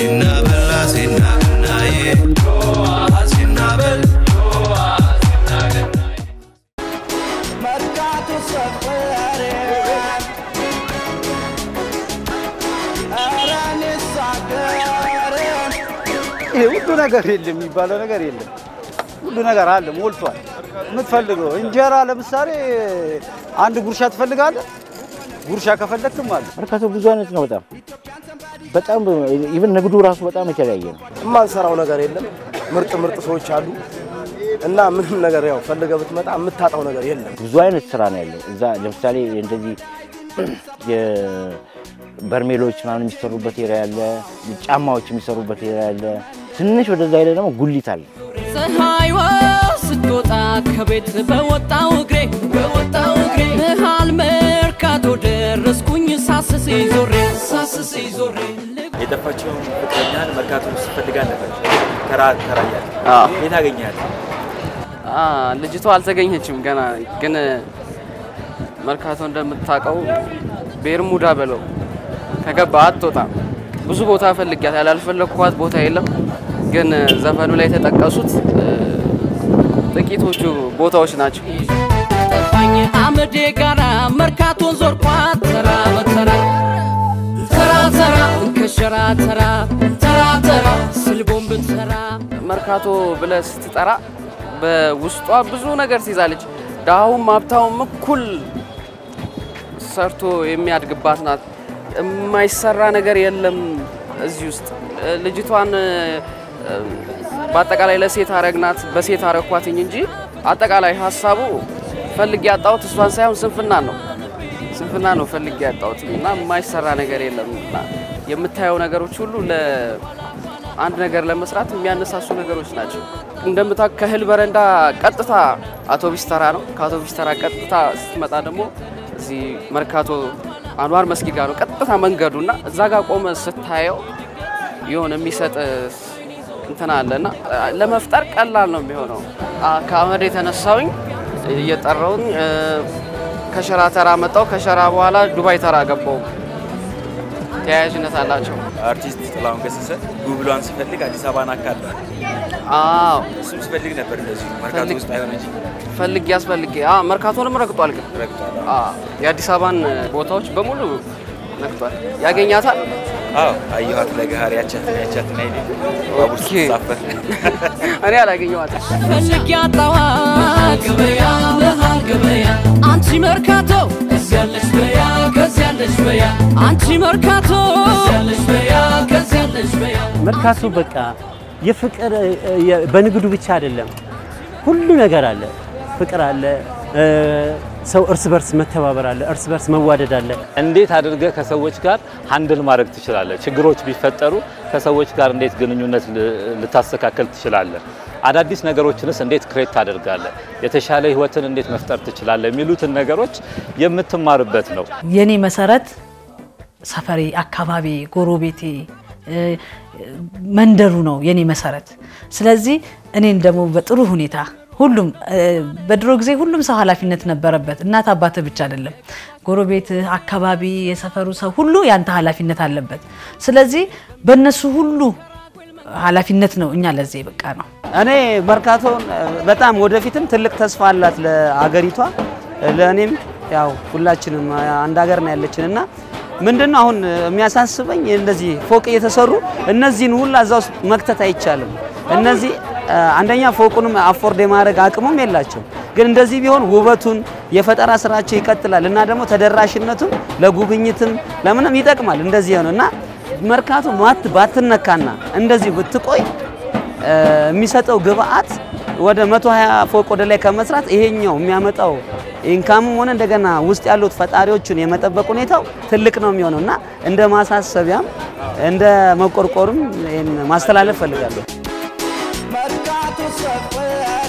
ሲናበላ ሲናገናዬ ሲናበል መርካቶ ሰፈሬ ኧረ እኔስ አገሬ ይሄ ሁሉ ነገር የለም የሚባለው ነገር የለም። ሁሉ ነገር አለ ሞልቷል። የምትፈልገው እንጀራ ለምሳሌ አንድ ጉርሻ ትፈልጋለህ። ጉርሻ ከፈለግክም አለ። መርካቶ ብዙ አይነት ነው። በጣም በጣም ኢቨን ንግዱ ራሱ በጣም የተለያየ ነው። የማንሰራው ነገር የለም። ምርጥ ምርጥ ሰዎች አሉ እና ምንም ነገር ያው ፈልገህ ብትመጣ የምታጣው ነገር የለም። ብዙ አይነት ስራ ነው ያለው እዛ። ለምሳሌ እንደዚህ የበርሜሎች ምናምን የሚሰሩበት ኤሪያ አለ፣ ጫማዎች የሚሰሩበት ኤሪያ አለ። ትንሽ ወደዛ ሄደ ደግሞ ጉሊት አለ። ፀሐይዋ ስትወጣ ከቤት በወጣው እግሬ በወጣው እግሬ መሃል መርካቶ ደረስኩኝ ሳስስ ዞሬ ሳስስ ዞሬ የጠፋቸውን ፍቅረኛን መርካቶ ውስጥ ፈልጋል ነበር። ተራ ተራ እያለ የት አገኘሃት? ልጅቷ አልተገኘችም ገና። ግን መርካቶ እንደምታውቀው ቤርሙዳ በለው ከገባ አትወጣም። ብዙ ቦታ ፈልጊያት ያላልፈለግኳት ቦታ የለም። ግን ዘፈኑ ላይ የተጠቀሱት እ፣ ጥቂቶቹ ቦታዎች ናቸው። ጠፋኝ አመዴ ጋራ መርካቶን ዞርኳት ተራ በተራ ተራ ተራ ከሸራ ተራ ተራ ተራ ስልቦን ብትሰራ መርካቶ ብለህ ስትጠራ በውስጧ ብዙ ነገር ትይዛለች። ድሃውም ሀብታውም እኩል ሰርቶ የሚያድግባት ናት። የማይሰራ ነገር የለም እዚህ ውስጥ። ልጅቷን እ፣ በአጠቃላይ ለሴት አረግናት በሴት አረኳትኝ እንጂ አጠቃላይ ሀሳቡ ፈልጌ ያጣሁት እሷን ሳይሆን ስንፍና ነው ስንፍና ነው ፈልጌ ያጣሁት እና የማይሰራ ነገር የለም እና የምታየው ነገሮች ሁሉ ለአንድ ነገር ለመስራት የሚያነሳሱ ነገሮች ናቸው። እንደምታውቅ ከእህል በረንዳ ቀጥታ አውቶቢስ ተራ ነው። ከአውቶቢስ ተራ ቀጥታ ስትመጣ ደግሞ እዚህ መርካቶ አንዋር መስጊድ ጋር ነው ቀጥታ መንገዱ እና እዛ ጋር ቆመ ስታየው የሆነ የሚሰጥ እንትን አለ እና ለመፍጠር ቀላል ነው የሚሆነው። አ- ከአመድ የተነሳውኝ እየጠራውኝ እ፣ ከሸራ ተራ መጣው። ከሸራ በኋላ ዱባይ ተራ ገባው። ተያያዥነት አላቸው። አርቲስት ጥላሁን ገሰሰ ጉብሏን ሲፈልግ አዲስ አበባን አካሏል። አዎ እሱም ሲፈልግ ነበር እንደዚሁ መርካቶ ፈልግ- ውስጥ አይሆን እንጂ ፈልጌ ያስፈልጌ አ መርካቶንም ረግጧል። ግን ረግጧል። አ የአዲስ አበባን ቦታዎች በሙሉ ረግጧል። ያገኛታል። አዎ አየኋት ለገሃር ያቻትን ያቻትን አይኔ ባቡር ኦኬ። ስትሳፈር እኔ አላገኘኋትም። ፈልግ ያጣዋት ገበያ መሃል ገበያ አንቺ መርካቶ ከዚያለሽ በያ ከዚያለሽ በያ አንቺ መርካቶ ከዚያለሽ በያ ከዚያለሽ በያ መርካቶ በቃ የፍቅር የ- በንግዱ ብቻ አይደለም፣ ሁሉ ነገር አለ። ፍቅር አለ፣ እ፣ ሰው እርስ በርስ መተባበር አለ፣ እርስ በርስ መዋደድ አለ። እንዴት አድርገህ ከሰዎች ጋር ሃንድል ማድረግ ትችላለህ? ችግሮች ቢፈጠሩ ከሰዎች ጋር እንዴት ግንኙነት ል- ልታስተካከል ትችላለህ? አዳዲስ ነገሮችንስ እንዴት ክሬት ታደርጋለህ? የተሻለ ህይወትን እንዴት መፍጠር ትችላለህ? የሚሉትን ነገሮች የምትማርበት ነው። የኔ መሰረት ሰፈሬ፣ አካባቢ፣ ጎረቤቴ፣ እ፣ መንደሩ ነው የኔ መሰረት። ስለዚህ እኔን ደግሞ በጥሩ ሁኔታ ሁሉም እ፣ በድሮ ጊዜ ሁሉም ሰው ኃላፊነት ነበረበት። እናት አባትህ ብቻ አይደለም፣ ጎረቤትህ፣ አካባቢ፣ የሰፈሩ ሰው ሁሉ ያንተ ኃላፊነት አለበት። ስለዚህ በእነሱ ሁሉ ኃላፊነት ነው እኛ ለዚህ የበቃ ነው። እኔ መርካቶን በጣም ወደፊትም ትልቅ ተስፋ አላት ለአገሪቷ፣ ለእኔም ያው ሁላችንም አንድ ሀገር ነው ያለችን እና ምንድነው አሁን የሚያሳስበኝ እንደዚህ ፎቅ እየተሰሩ እነዚህን ሁላ እዛ ውስጥ መክተት አይቻልም። እነዚህ አንደኛ ፎቁንም አፎርድ የማድረግ አቅሙም የላቸው። ግን እንደዚህ ቢሆን ውበቱን የፈጠራ ስራቸው ይቀጥላል እና ደግሞ ተደራሽነቱም ለጉብኝትም ለምንም ይጠቅማል። እንደዚህ ነው እና መርካቶ ማት ባትነካና እንደዚህ ብትቆይ እ፣ የሚሰጠው ግብአት ወደ 120 ፎቅ ወደ ላይ ከመስራት ይሄኛው የሚያመጣው ኢንካምም ሆነ እንደገና ውስጥ ያሉት ፈጣሪዎቹን የመጠበቅ ሁኔታው ትልቅ ነው የሚሆነው እና እንደ ማሳሰቢያም እንደ መቆርቆርም ይሄን ማስተላለፍ ፈልጋለሁ። መርካቶ ሰፈሬ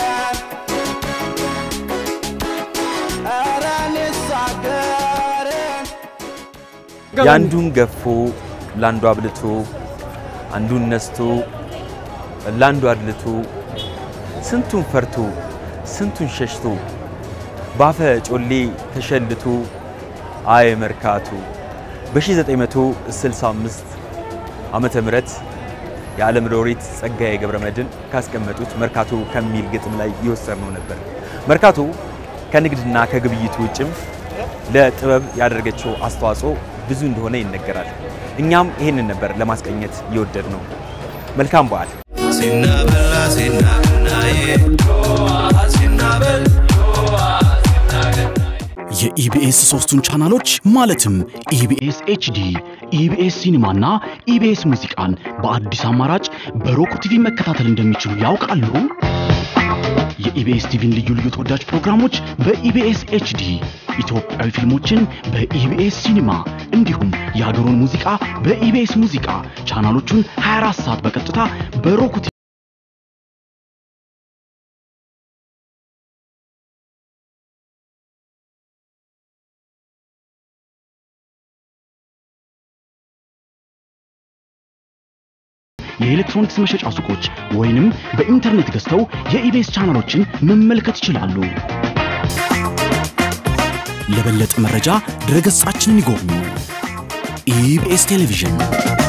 ኧረ እኔስ አገሬ የአንዱን ገፎ ለአንዱ አብልቶ አንዱን ነስቶ ለአንዱ አድልቶ ስንቱን ፈርቶ ስንቱን ሸሽቶ ባፈ ጮሌ ተሸልቶ አይ መርካቶ በ1965 ዓመተ ምህረት የዓለም ሎሬት ጸጋዬ ገብረመድኅን ካስቀመጡት መርካቶ ከሚል ግጥም ላይ የወሰድነው ነበር። መርካቶ ከንግድና ከግብይት ውጭም ለጥበብ ያደረገችው አስተዋጽኦ ብዙ እንደሆነ ይነገራል። እኛም ይህንን ነበር ለማስቀኘት የወደድ ነው። መልካም በዓል። ሲናበላ ሲናናዬ ሲናበል የኢቢኤስ ሶስቱን ቻናሎች ማለትም ኢቢኤስ ኤችዲ፣ ኢቢኤስ ሲኒማና ኢቢኤስ ሙዚቃን በአዲስ አማራጭ በሮክ ቲቪ መከታተል እንደሚችሉ ያውቃሉ? የኢቢኤስ ቲቪን ልዩ ልዩ ተወዳጅ ፕሮግራሞች በኢቢኤስ ኤችዲ፣ ኢትዮጵያዊ ፊልሞችን በኢቢኤስ ሲኒማ እንዲሁም የሀገሩን ሙዚቃ በኢቢኤስ ሙዚቃ ቻናሎቹን 24 ሰዓት በቀጥታ በሮክ ቲቪ የኤሌክትሮኒክስ መሸጫ ሱቆች ወይንም በኢንተርኔት ገዝተው የኢቢኤስ ቻናሎችን መመልከት ይችላሉ። ለበለጠ መረጃ ድረገጻችንን ይጎብኙ። ኢቢኤስ ቴሌቪዥን